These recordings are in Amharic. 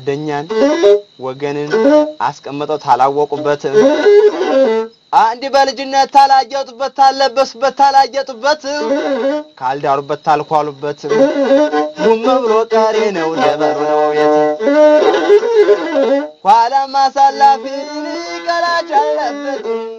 ጓደኛን ወገንን አስቀምጠው ታላወቁበት አንድ በልጅነት ታላጌጡበት ታለበሱበት ታላጌጡበት ካልዳሩበት ታልኳሉበት ጉም ብሎ ቀሪ ነው ደበሩ ነው ቤት ኋላም አሳላፊ ቀላጭ አለበት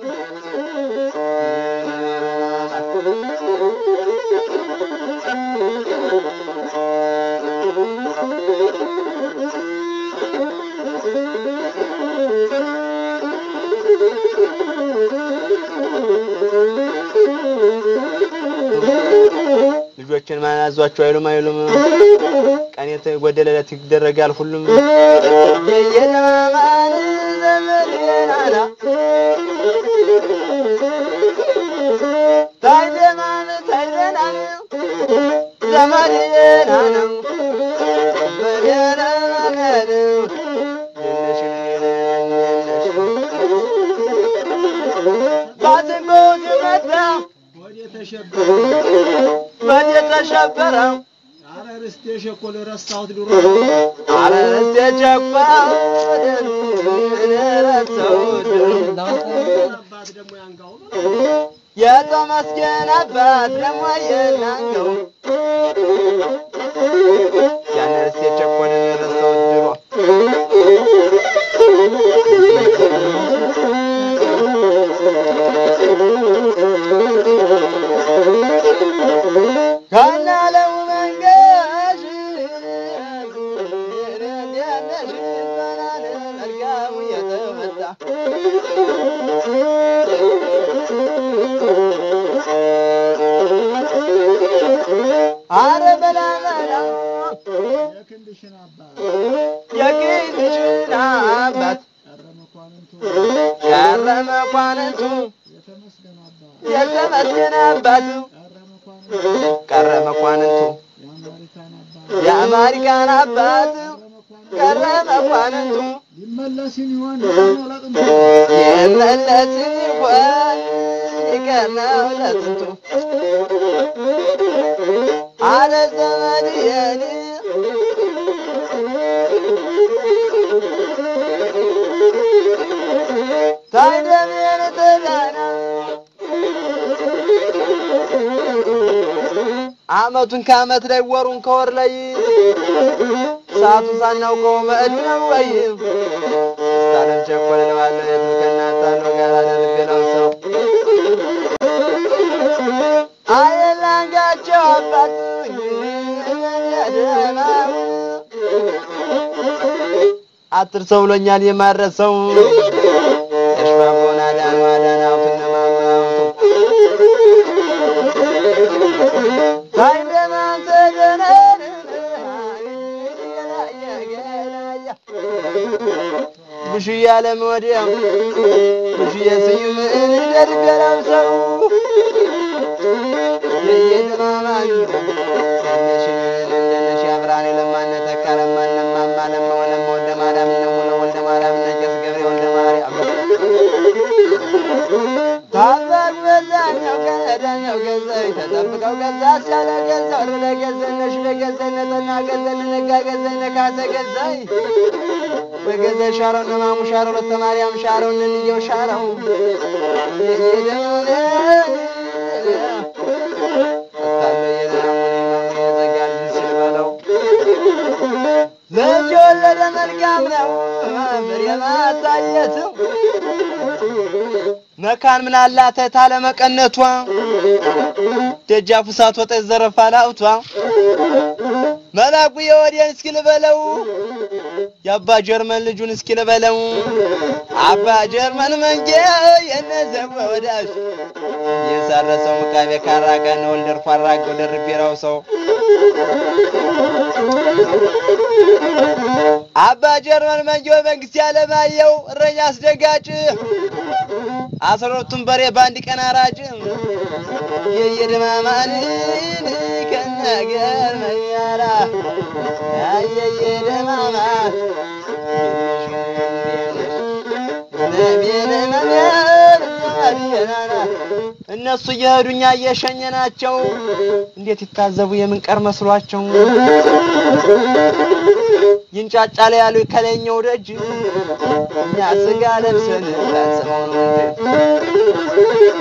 ልጆችን ማን አዟቸው አይሉም አይሉም ቀን የተጎደለለት ይደረጋል ሁሉም የየለማማን ዘመዴናና ታይደማን ታይደናን ዘመዴናና በደረማን ባትንጎ ሲመጣ ወደ ተሸበረ በድ የተሸበረ አረ ርስቴ ሸኮል ረሳሁት ድሮ አረ እስቴ ቸኳልን ረሰውድ አባት ደግሞ ያንጋው የተመስገን አባት ደግሞ የናንገው ያን እስቴ ቸኮልን ረሰውድ ድሮ ካናለው መንገሽ መልካሙ የተመጣ አረ በላ በላ የክንድሽን አባት የጌትሽን አባት ቀረ መኳንንቱ ቀረ መኳንንቱ የተመስገን አባት የተመስገን አባቱ ቀረ ቀረ መኳንንቱ መኳንንቱ የአማሪካን አባት የአማሪካን አባት ቀረ ቀረ መኳንንቱ መኳንንቱ ሊመለስን ይሆን አላቅም የመለስን ይሆን ይቀናው ለጥንቱ አለ ዘመድየን ታይደሜን ተዳና አመቱን ከአመት ላይ ወሩን ከወር ላይ ሰዓቱን ሳናውቀው መዕድ ነው ወይ ስታለም ቸኮል ለዋለ የቱ ከእናታ ነው ጋር አደርገለው ሰው አየላንጋቸው አባት አትርሰው ብሎኛል የማረሰው የሽባቦን አዳኑ አዳናውቱን ነማማውቱ ታይደማን ተገነን ብሹ እያለም ወዲያ ብሹ የስዩም ደርገራም ሰው የየድማማን እንደነሽ አብራኔ ለማነ ተካ ለማነ ማማ ለማ ወለማ ወልደ ማርያም እነ ሙለ ወልደ ማርያም እነ ቄስ ገብሬ ወልደ ማርያም ታላቅ በዛኛው ከነዳኛው ገዛኝ ተጠብቀው ገዛ አስቻለ ገዛ ወረደ ገዛኝ ነሽ ለገዛኝ ነጠና ገዛኝ ነጋ ገዛኝ ነካሰ ገዛኝ በገዛ ሻረው ነማሙ ሻረው ለተ ማርያም ሻረው እንንየው ሻረው የደሙነ ልጅ ወለደ መልካም ነው ፍሬ ማሳየት መካን ምን አላት ታለ መቀነቷ ደጃፉ ሳትወጣ ዘረፋ ላውቷ መላኩ የወዴን እስኪ ልበለው የአባ ጀርመን ልጁን እስኪ ልበለው አባ ጀርመን መንጌ የነዘብ ወዳጅ የሳረሰው ምቃቤ ካራቀ ነው ወልደር ፋራገው ደርቤራው ሰው አባ ጀርመን መንጌ መንግስት ያለማየው እረኛ አስደጋጭ አስራ ሁለቱን በሬ በአንድ ቀን አራጭ የየደማማንን ከነገር መያራ የየደማማ እነሱ እየሄዱ እኛ እየሸኘናቸው እንዴት ይታዘቡ የምንቀር መስሏቸው ይንጫጫል ያሉ ከላይኛው ደጅ እኛ ስጋ ለብሰን ፈጽመው ነው እንጂ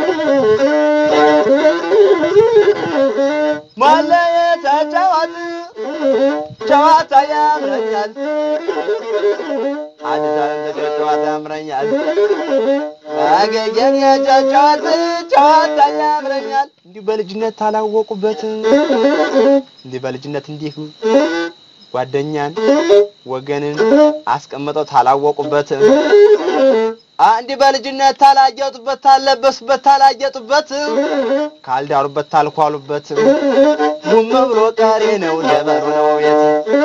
ማለየት ጨዋት ጨዋታ ያምረኛል አዲስ ዓለም ተገር ጨዋታ ያምረኛል ባገኘን የጨዋት ጨዋታ ያምረኛል እንዲህ በልጅነት ታላወቁበት እንዲህ በልጅነት እንዲህ ጓደኛን ወገንን አስቀምጠው ታላወቁበት እንዲህ በልጅነት ታላጌጡበት ታለበሱበት ታላጌጡበት ካልዳሩበት ታልኳሉበት ጉም ብሎ ቀሪ ነው ለበሩ ነው ቤት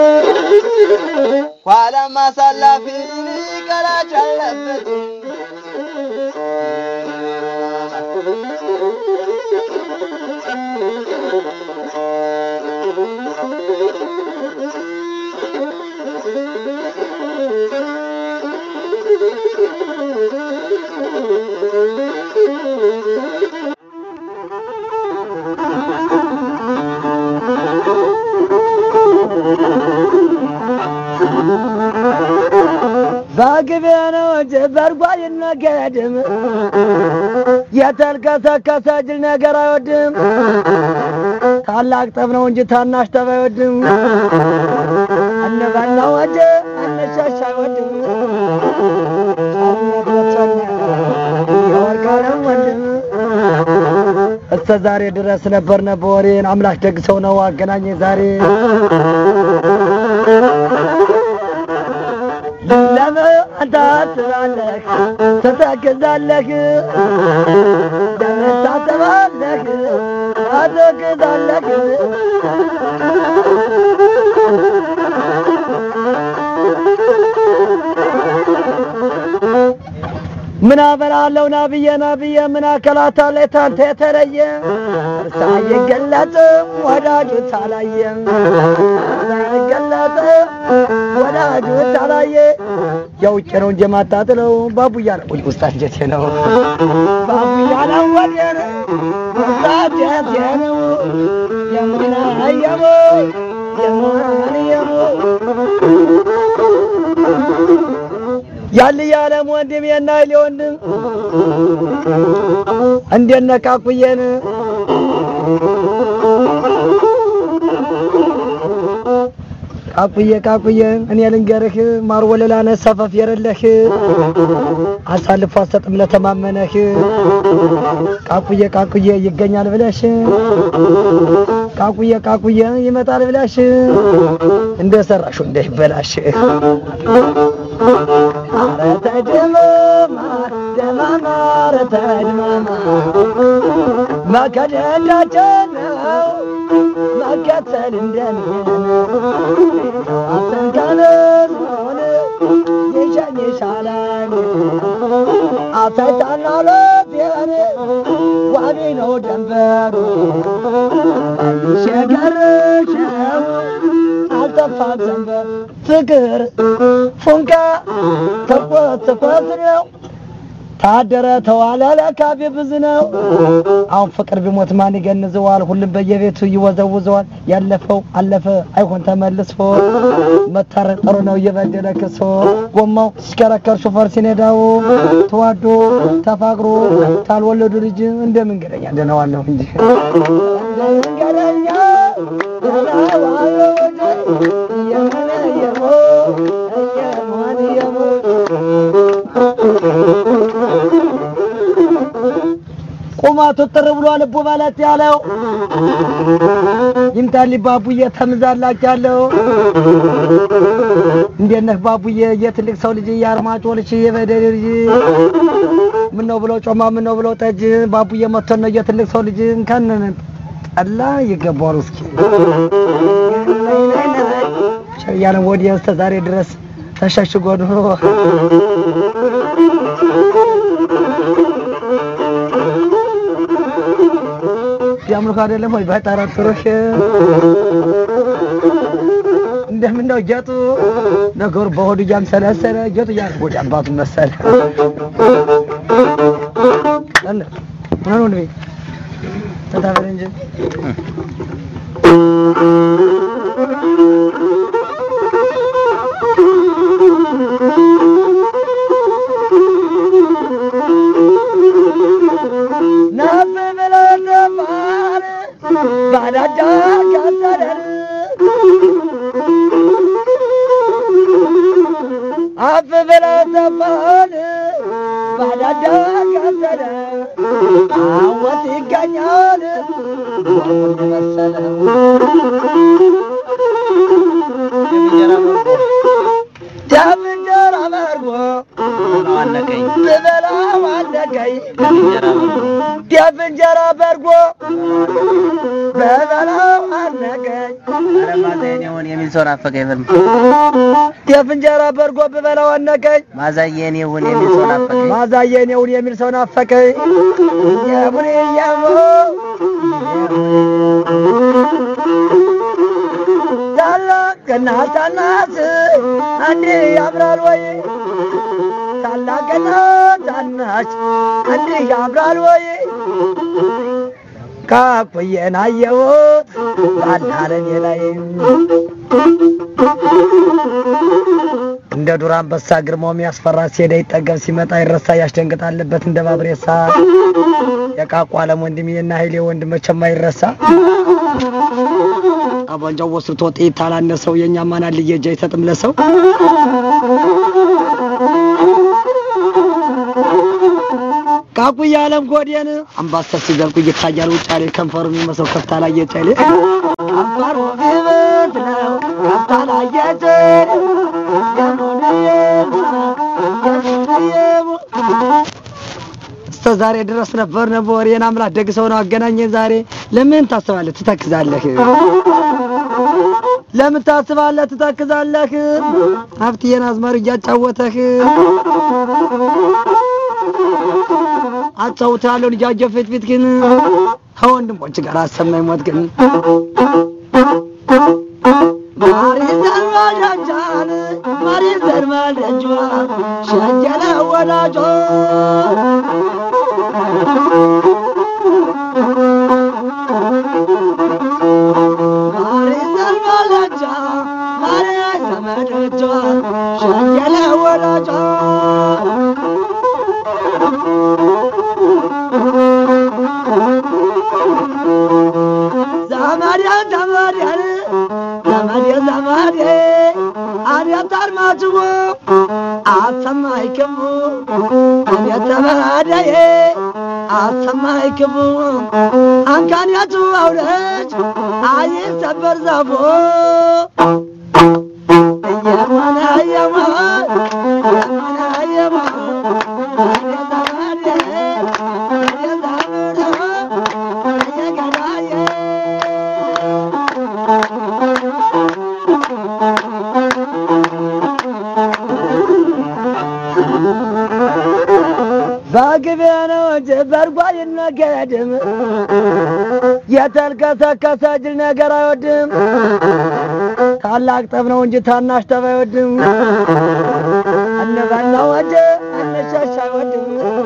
ኋላም አሳላፊ ቀራጭ አለበት በግቤ ነው እንጂ በርጓ ይነገድም የተልከሰከሰ ጅል ነገር አይወድም። ታላቅ ጠብ ነው እንጂ ታናሽ ጠብ አይወድም። እንበላው እንጂ እንሸሽ አይወድም። የወርቃለም ወንድም እስከ ዛሬ ድረስ ነበርነ በወሬን አምላክ ደግ ሰው ነው አገናኘ ዛሬ ለምን አንተ ታስባለህ ትተክዛለህ ለምን ታስባለህ ትተክዛለህ ምን አበላለሁ ናብዬ ናብዬ ምን አከላታ ላይ ታንተ የተለየ እርሳ አይገለጥም ወዳጁ ታላየ እርሳ አይገለጥም ወዳጁ ታላየ የውጭ ነው እንጂ የማታጥለው ባቡያ ነው ውጭ ውስጥ አንጀቴ ነው ባቡያ ነው ወዲያ ነው ውስጥ አንጀቴ ነው የሙና የሙ የሙና የሙ ያል የዓለም ወንድም የናይል ወንድም እንዴት ነህ ካኩዬን ካኩዬ ካኩዬ እኔ ልንገርህ ማር ወለላ ነህ ሰፈፍ የረለህ አሳልፎ አሰጥም ለተማመነህ ካኩዬ ካኩዬ ይገኛል ብለሽ ካኩዬ ካኩዬ ይመጣል ብለሽ እንደ ሰራሹ እንዳይበላሽ ኧረ ተድማማ ደማማ ኧረ ተድማማ መከደዳችን ነው መከተል እንደምን አሰንካለን ሆነ የሻኝ ሻላን አሳይታና ሎቴን ዋቢ ነው ደንበሩ ሸገርሸው አልጠፋም ዘንበር ፍቅር ፉንቃ ተቆት ተቆት ነው ታደረ ተዋለ ለካቤ ብዙ ነው። አሁን ፍቅር ቢሞት ማን ይገንዘዋል? ሁሉም በየቤቱ ይወዘውዘዋል። ያለፈው አለፈ አይሆን ተመልሶ መታረቅ ጥሩ ነው እየበደለ ክሶ ጎማው ሲሽከረከር ሹፌር ሲነዳው ተዋዶ ተፋቅሮ ካልወለዱ ልጅ እንደ መንገደኛ ደነዋለሁ እንጂ እንደ መንገደኛ ደነዋለሁ እንጂ የመነ የሞ የሞን የሞ ቁመቱ ጥር ብሎ ልቡ በለት ያለው ይምጣልኝ ባቡዬ ተምዛላች ያለው እንዴት ነህ ባቡዬ የትልቅ ሰው ልጅ የአርማጮ ልጅ የበደል ልጅ ምን ነው ብለው ጮማ ምን ነው ብለው ጠጅ ባቡዬ መጥቶን ነው የትልቅ ሰው ልጅ እንከንን ጠላ ይገባዋል እስኪ ያለን ወዲያ እስከ ዛሬ ድረስ ተሸሽጎ ኑሮ ያምልኮ አይደለም ወይ ባይጠረጥሩሽ እንደምን ነው ጌጡ ነገሩ በሆዱ እያምሰለሰለ ጌጡ እያጎድ አባቱ መሰለ ምን ሆነ ቤት ተታበል እንጂ ነፍ ብለው ተባለ ባዳዳ ካሰደር አፍ ብለው ተባለ ባዳዳ ካሰደ አወት ይገኛል ወንድ መሰለ ዳብ እንጀራ መርጎ አነቀኝ ብበላው አነቀኝ እንጀራ በርጎ ዳብ እንጀራ በርጎ በበላው አነቀኝ ኧረ ማዛዬን ይሁን የሚል ሰው ናፈቀኝ በል ጤፍ እንጀራ በርጎ ብበላው አነቀኝ ማዛዬን ይሁን የሚል ሰው ናፈቀኝ ማዛዬን የውን የሚል ሰው ናፈቀኝ የቡኔ የሙ ታላቅና ታናት አንድ ያምራል ወይ ታላቅና ታናች አንድ ያምራል ወይ ካኩዬን አየሁት ባዳረኔ ላይ እንደ ዱር አንበሳ ግርማው የሚያስፈራ ሲሄደ ይጠገብ ሲመጣ ይረሳ ያስደንግጣልበት እንደ ባብሬሳ የቃቁ አለም ወንድሜ እና ኃይሌ ወንድም መቼም አይረሳ አቧንጃው ወስቶ ጥይት ታላነሰው የእኛ ማና ልየጃ አይሰጥም ለሰው ቃቁ የዓለም ጎዴን አምባሰል ሲዘልቁ ይታያል ውጫሌ ከንፈሩ የሚመስለው ከፍታ ላይ የጨሌ ከንፈሩ ግብት ነው ከፍታ ላይ የጨሌ እስከ ዛሬ ድረስ ነበር ነበር የና አምላክ ደግ ሰው ነው አገናኘን ዛሬ ለምን ታስባለህ ትተክዛለህ ለምን ታስባለህ ትተክዛለህ ሀብትዬን አዝመር እያጫወተህ አጫውታለሁ ልጃጀ ፊት ፊት ግን ከወንድሞች ጋር አሰማኝ ሞት ግን ማሪ ዘርማዳጃን ማሪ ዘርማዳጇ ሸጀለ ወዳጇ ማሪ ዘርማዳጃ ማሪ ዘመዶጇ ሸጀለ ወዳጇ ዘመዴ ዘመዴ ዘመዴ ዘመዴ አቤት አድማጭዎ አሰማይ ክቡ አቤት ዘመዴ አሰማይ ክቡ አንካንያቱ አውለች አይሰበር ዛፎ እየሞነ እየሞ እየሞነ እየሞ አቤት ዘመዴ አቤት ዘመዴ እየገዳዬ በግቤ ነው እንጂ በርጓ ይነገድም የተልከሰከሰ ጅል ነገር አይወድም። ታላቅ ጠብ ነው እንጂ ታናሽ ጠብ አይወድም። እንበላው እንጂ እንሸሽ አይወድም።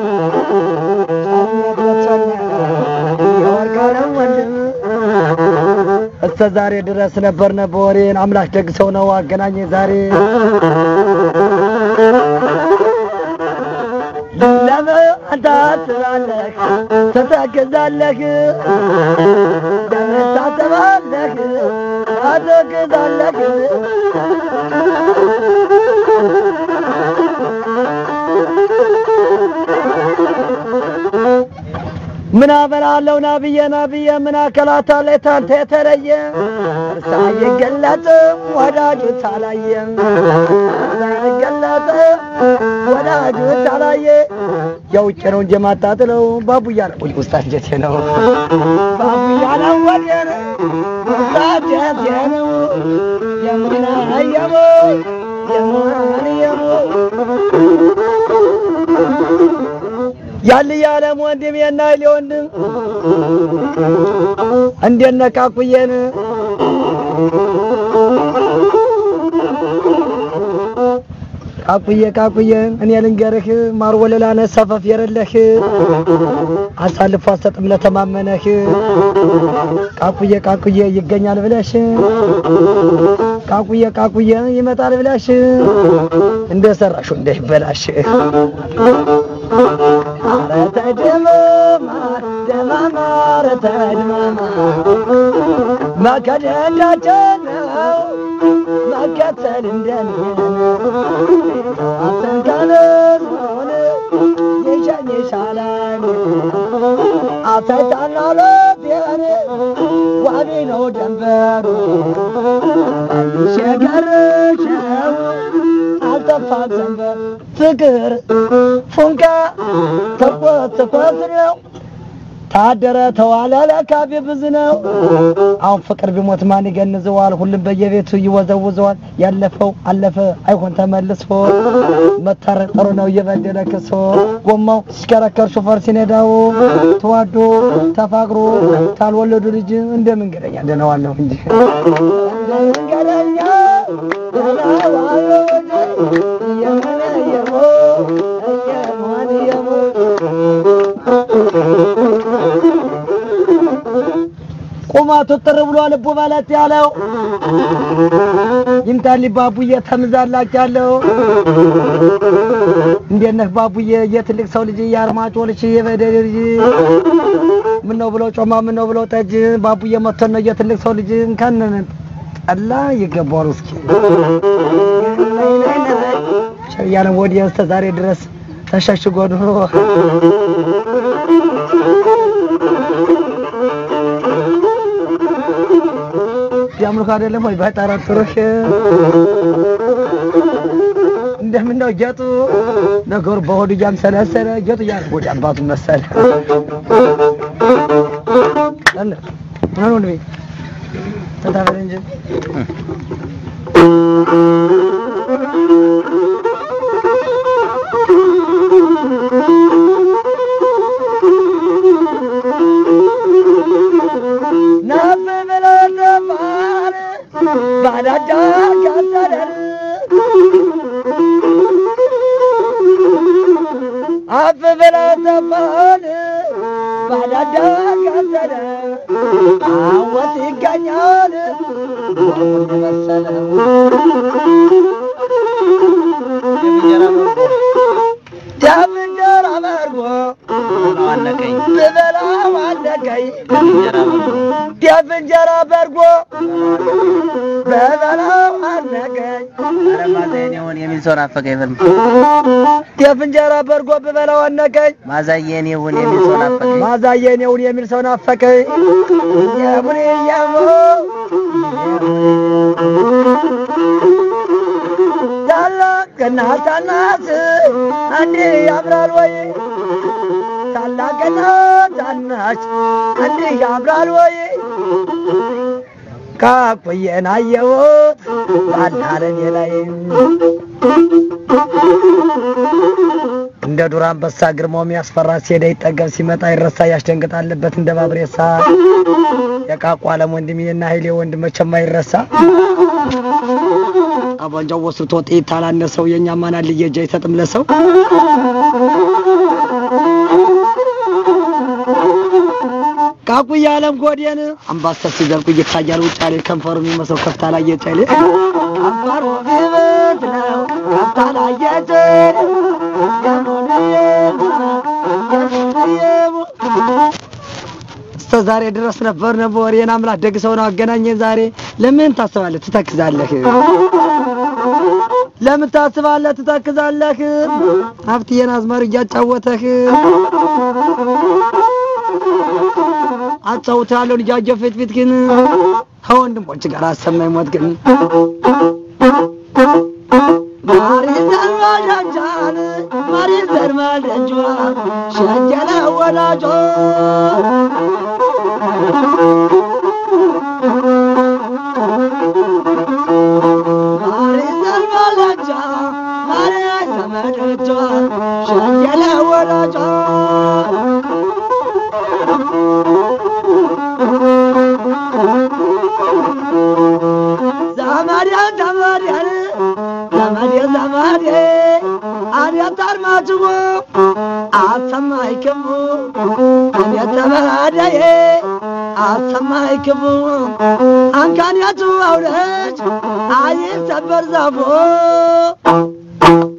የወርቃለም ወንድም እስከ ዛሬ ድረስ ነበር ነበር ወሬን አምላክ ደግ ሰው ነው አገናኘ ዛሬ ለምን ታስባለህ ትተክዛለህ ለምን ታስባለህ ትተክዛለህ ምን አበላለሁ ናብዬ ናብዬ ምን አከላታለ ታንተ የተለየ እርሳ አይገለጥም ወዳጁ ታላየ እርሳ አይገለጥም ወዳጁ ታላየ የውጭ ነው እንጂ ማጣጥለው ባቡያ ነው ቁጭ ውስጥ አንጀቴ ነው ባቡያ ነው ወዴ ነው ውስጥ አንጀቴ ነው የሙና የሙ የሙና የሙ ያል የዓለም ወንድም የናይል ወንድም እንዴት ነካኩየን ቃቁዬ ቃቁዬ እኔ ልንገርህ ማር ወለላነ ሰፈፍ የረለህ አሳልፎ አሰጥም ለተማመነህ ቃቁዬ ቃቁዬ ይገኛል ብለሽ ቃቁዬ ቃቁዬ ይመጣል ብለሽ እንደ ሰራሹ እንዳይበላሽ ኧረ ተድመማ ደማማ ኧረ ተድመማ መከደዳችን ነው መከተል እንደምን አተንከንን ሆነ ይሸኝሻለን አተታና ለቤን ዋቢ ነው ደንበሩ ሸገርሸው አልጠፋም ዘንበር ፍቅር ፉንቃ ተቆት ተቆት ነው ታደረ ተዋለ ለካቢ ብዙ ነው። አሁን ፍቅር ቢሞት ማን ይገንዘዋል? ሁሉም በየቤቱ ይወዘውዘዋል። ያለፈው አለፈ አይሆን ተመልሶ መታረቅ ጥሩ ነው እየበደለ ክሶ ጎማው ሲሽከረከር ሹፌር ሲነዳው ተዋዶ ተፋቅሮ ካልወለዱ ልጅ እንደ መንገደኛ ደነዋለሁ እንጂ እንደ መንገደኛ ደነዋለሁ እንጂ እየሞነ እየሞ እየሞነ እየሞ ቁመቱ ጥር ብሎ ልቡ በለት ያለው ይምታል ባቡዬ ተምዛላች ያለው እንዴት ነህ ባቡዬ? የትልቅ ሰው ልጅ የአርማጮ ልጅ የበደል ልጅ ምን ነው ብለው ጮማ ምን ነው ብለው ጠጅ ባቡዬ መጥቶን ነው የትልቅ ሰው ልጅ እንከንን ጠላ ይገባዋል። እስኪ ሸያነ ወዲያ እስከ ዛሬ ድረስ ተሸሽጎ ኑሮ ያምልኮ አይደለም ወይ ባይጠረጥሩሽ እንደምን ነው ጌጡ ነገሩ በሆዱ እያምሰለሰለ ጌጡ እያለ ወደ አባቱ መሰለ አለ ምን ነው ልቤ ተታበለ እንጂ ናፍ ብሎ ነፋር ባዳዳ ካሰደር አፍ ብሎ ነፋር ባዳዳ ካሰደር አወት ይገኛል ወሙን መሰለ ዳብ እንጀራ መርጎ ብበላው አለቀኝ ጤፍ እንጀራ በርጎ በበላው አለቀኝ የሚል ሰው ናፈቀኝ። ፍልም ጤፍ እንጀራ በርጎ ብበላው አነቀኝ ማዛየን ይሁን የሚል ሰው ናፈቀኝ። ማዛየን የውን የሚል ሰው ናፈቀኝ የቡን የሙ ታላቅና ታናት አንድ ያምራል ወይ ታላቅና ታናች አንድ ያምራል ወይ ካቆየን አየሁት ባናረኔ ላይ እንደ ዱር አንበሳ ግርማው የሚያስፈራ ሲሄደ ይጠገብ ሲመጣ ይረሳ ያስደንግጣለበት እንደ ባብሬሳ የቃቁ አለም ወንድሜና ኃይሌ ወንድም መቼም አይረሳ አቧንጃው ወስቶ ጥይት ታላነሰው የእኛ ማናል ልየጃ ይሰጥም ለሰው ቃቁ የዓለም ጎዴን አምባሰል ሲዘልቁ ይታያል ውጫሌ ከንፈሩ የሚመስለው ከፍታ ላይ የጨሌ ከንፈሩ ግብት ነው ከፍታ ላይ የጨሌ እስከ ዛሬ ድረስ ነበር ነበር የኔ አምላክ ደግ ሰው ነው አገናኘን ዛሬ ለምን ታስባለህ ትተክዛለህ ለምን ታስባለህ ትተክዛለህ ሀብትዬን አዝመር እያጫወተህ አጫውታለሁ ልጃጀ ፊት ፊት ግን ከወንድሞች ጋር አሰማኝ ሞት ግን ማሪ ዘርማዳጃን ማሪ ዘርማዳጇ ሸጀለ ወዳጇ ማሪ ዘርማዳጃ ማሪ ዘመዶቿ ሸጀለ ወዳጇ ዘመዴ ዘመዴ ዘመዴ ዘመዴ አቤት አርማጭሆ አሰማይ ክቡ አቤት ተበዳዬ አሰማይ ክቡ አንካንያቱ አውለች አይሰበር ዛፎ